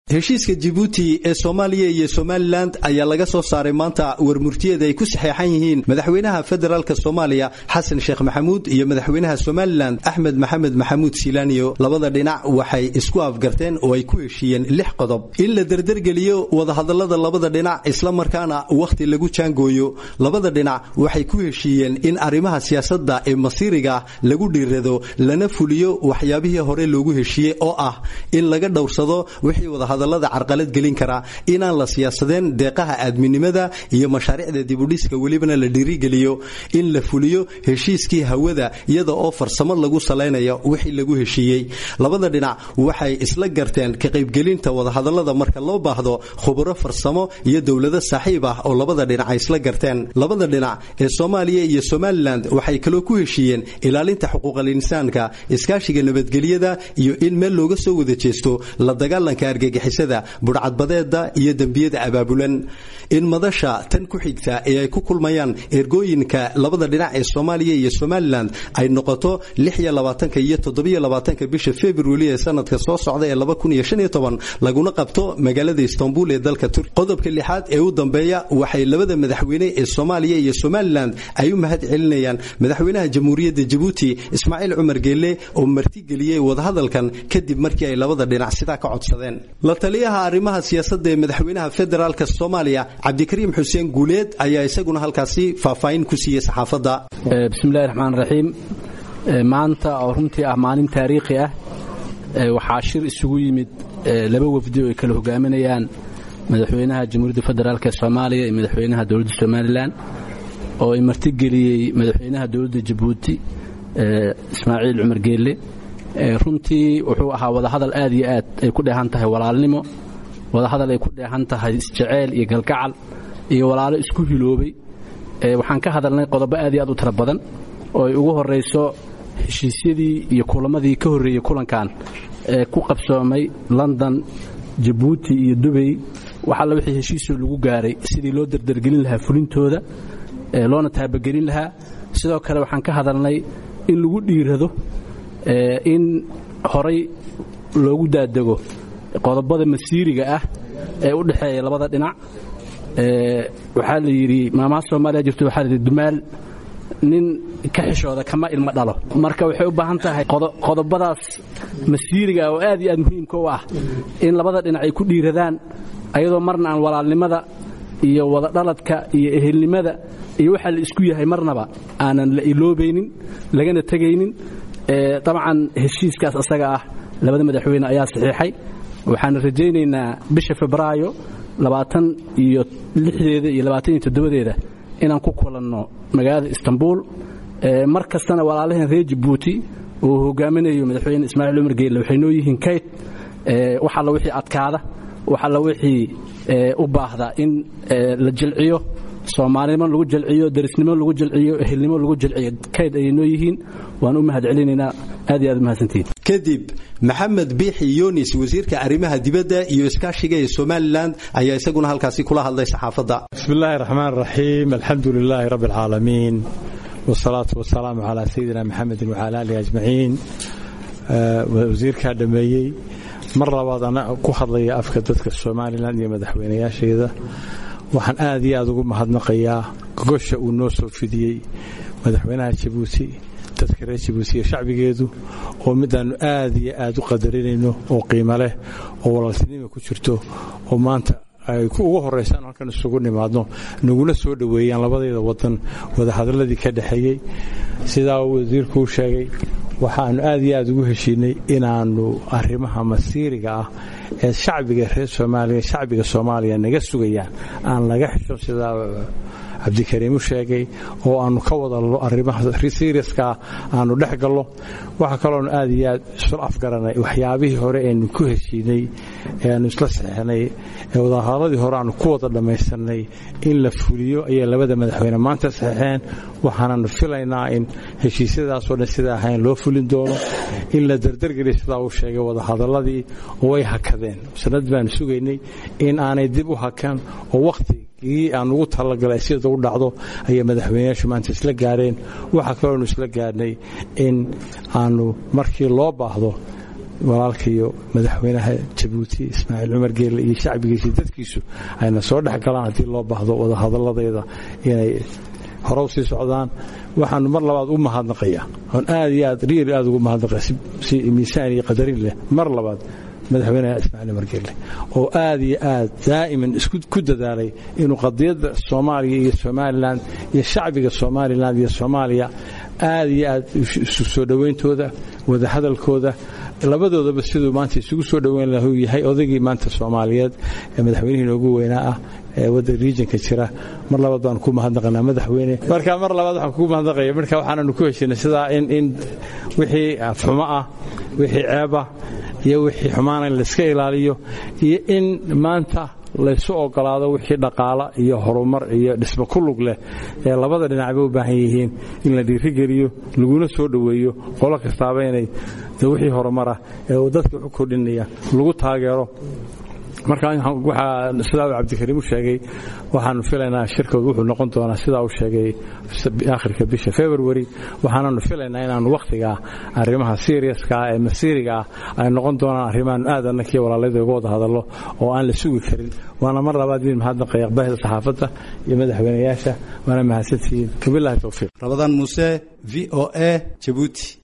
heshiiska jibuuti ee soomaaliya iyo somalilan ayaa laga soo saaray maanta warmurtiyeed ay ku saxeexan yihiin madaxweynaha federaalk soomaaliya xasan sheekh maxamuud iyo madaxweynaha somalilan axmed maxamed maxamuud silaaniyo labada dhinac waxay isku afgarteen oo ay ku heshiiyeen lix qodob in la derdergeliyo wadahadalada labada dhinac islamarkaana wakhti lagu jaangooyo labada dhinac waxay ku heshiiyeen in arrimaha siyaasadda ee masiiriga lagu dhiirado lana fuliyo waxyaabihii hore loogu heshiiyey oo ah in laga dhowrsado wixii wadahadalada carqalad gelin kara inaan la siyaasadeen deeqaha aadminimada iyo mashaariicda dibudhiska welibana la dhiirigeliyo in la fuliyo heshiiskii hawada iyada oo farsamo lagu salaynayo wixii lagu heshiiyey labada dhinac waxay isla garteen ka qaybgelinta wadahadalada marka loo baahdo khuburo farsamo iyo dowlado saaxiib ah oo labada dhinac ay isla garteen labada dhinac ee soomaaliya iyo somalilan waxay kaloo ku heshiiyeen ilaalinta xuquuqal insaanka iskaashiga nabadgelyada iyo in meel looga soo wada jeesto la dagaalanka argagixisada budhcadbadeeda iyo dembiyada abaabulan in madasha tan ku xigta ee ay ku kulmayaan ergooyinka labada dhinac ee soomaaliya iyo somalilan ay noqoto iyo bisha februari ee sanadka soo socda ee laguna qabto magaalada istanbul ee dalka turki qodobka lixaad ee u dambeeya waxay labada madaxweyne ee soomaaliya iyo somalilan ay u mahad celinayaan madaxweynaha jamhuuriyadda jabuuti ismaaciil cumar geelle oo martigeliyey wadahadalkan kadib markii ay labada dhinac sidaa ka codsadeen la taliyaha arrimaha siyaasadda ee madaxweynaha federaalk soomaaliya cabdikariim xuseen guuleed ayaa isaguna halkaasi faahfaahin ku siiyey saxaafadda bismillahi raxmaan raxiim maanta oo runtii ah maalin taariikhi ah waxaa shir isugu yimid laba wafdi oo ay kala hogaaminayaan madaxweynaha jamhuuriyadda federaalk ee soomaaliya iyo madaxweynaha dowladda somalilan oo ay martigeliyey madaxweynaha dowladda jabuuti ismaaciil cumar geelle runtii wuxuu ahaa wadahadal aad iyo aad ay ku dheehan tahay walaalnimo wadahadal ay ku dheehan tahay isjeceyl iyo galgacal iyo walaalo isku hiloobay waxaan ka hadalnay qodobo aad iyo aad u tiro badan oo ay ugu horayso heshiisyadii iyo kulamadii ka horreeyey kulankan ee ku qabsoomay london jabuuti iyo dubay wax alla wixii heshiisoo lagu gaaray sidii loo dardargelin lahaa fulintooda loona taabagelin lahaa sidoo kale waxaan ka hadalnay in lagu dhiirado in horay loogu daadego qodobada masiiriga ah ee u dhexeeya labada dhinac waxaa la yidhi maamaha soomaaliya jirto waxaa layidhi dumaal nin ka xishooda kama ilmo dhalo marka waxay u baahan tahay qodobadaas masiiriga oo aad iyo aad muhiimka u ah in labada dhinac ay ku dhiiradaan ayadoo marna aan walaalnimada iyo wadadhaladka iyo ehelnimada iyo waxaa la isku yahay marnaba aanan la iloobaynin lagana tegaynin dabcan heshiiskaas asaga ah labada madaxweyne ayaa saxiixay waxaan rajaynaynaa bisha febraayo labaatan iyo lixdeeda iyo labaatan iyo toddobadeeda inaan ku kulanno magaalada istanbul mar kastana walaalaheen reer jabuuti uu hogaaminayo madaxweyne ismaaciil cumar geelle waxay noo yihiin kayd wax alla wixii adkaada wax alla wixii u baahda in la jilciyo soomaalinimo lagu jalciyo darisnimo lagu jalciyo ehelnimo lagu jalciyo kayd ayay noo yihiin waan u mahad celinaynaa aad iyo aad umahadsantihiin kadib maxamed biixi yunis wasiirka arrimaha dibadda iyo iskaashiga ee somalilan ayaa isaguna halkaasi kula hadlay saxaafadda bismi illaahi raxmaan raxiim alxamdu lilaahi rabbi alcaalamiin wsalaatu wasalaamu calaa sayidina maxamedin wacala aalihi ajmaciin wasiirkaa dhammeeyey mar labaad ana ku hadlaya afka dadka somalilan iyo madaxweynayaasheeda waxaan aad iyo aad ugu mahadnaqayaa gogosha uu noo soo fidiyey madaxweynaha jabuuti dadka reer jabuuti iyo shacbigeedu oo midaannu aad iyo aad u qadarinayno oo qiimo leh oo walaaltinima ku jirto oo maanta ay ugu horaysaan halkan isugu nimaadno naguna soo dhoweeyaan labadeeda wadan wadahadaladii ka dhexeeyey sidaa uu wasiirkuu sheegay waxaannu aad iyo aad ugu heshiinay inaannu arrimaha masiiriga ah ee shacbiga reer soomaaliya shacbiga soomaaliya naga sugayaan aan laga xisho sidaa cabdikariim u sheegay oo aannu ka wadalno arrimaha seriaskaa aannu dhex gallo waxaa kaloonu aad iyo aad isu afgaranay waxyaabihii hore eenu ku heshiinay ee aannu isla saxeixnay ee wadahadladii hore aannu ku wada dhammaysanay in la fuliyo ayay labada madaxweyne maanta saxeixeen waxaananu filaynaa in heshiisyadaasoo dhan sidaa ahayn loo fulin doono in la dardargeliya sidaa uu sheegay wadahadaladii way hakadeen sanad baanu sugaynay in aanay dib u hakan oo wakhti ii aan ugu talagalay sida u dhacdo ayay madaxweyneyaashu maanta isla gaareen waxaa kaloonu isla gaarnay in aanu markii loo baahdo walaalkaiyo madaxweynaha jabuuti ismaaciil cumar geelle iyo shacbigiisa dadkiisu ayna soo dhex galaan haddii loo baahdo wadahadalladeeda inay horow sii socdaan waxaanu mar labaad u mahadnaqaya oon aad iyo aad riir aad ugu mahadnaqaya si miisaan iyo qadarin leh mar labaad madaxweynaha ismaaciil margelle oo aad iyo aad daa'iman isku ku dadaalay inuu qadiyadda soomaaliya iyo somalilan iyo shacbiga somalilan iyo soomaaliya aad iyo aad isu soo dhowayntooda wadahadalkooda labadoodaba siduu maanta isugu soo dhoweyn lahu yahay odaygii maanta soomaaliyeed ee madaxweynihii noogu weynaa ah ee wadda regionka jira mar labaad baanu ku mahadnaqanaa madaxweyne marka mar labaad waxaan kugu mahadnaqaya marka waxaananu ku heshinay sidaa in in wixii xumo ah wixii ceebah iyo wixii xumaana in layska ilaaliyo iyo in maanta laysu ogolaado wixii dhaqaala iyo horumar iyo dhismo ku lug leh ee labada dhinacba u baahan yihiin in la dhiirigeliyo laguna soo dhoweeyo qolo kastaaba inay wixii horumarah ee uu dadka waxu kordhinaya lagu taageero marka waxaa sidaa uu cabdikariim u sheegay waxaanu filaynaa shirkooda wuxuu noqon doonaa sidaa uu sheegay akhirka bisha february waxaananu filaynaa inaanu wakhtigaa arrimaha seriaskaa ee masiiriga ah ay noqon doonaan arrimaanu aad annakii walaalayda uga wada hadallo oo aan la sugi karin waana mar labaad idin mahadnaqaya bahda saxaafadda iyo madaxweynayaasha waana mahadsantihiin wabilahi towfiiq rabadaan muuse v o a jabuuti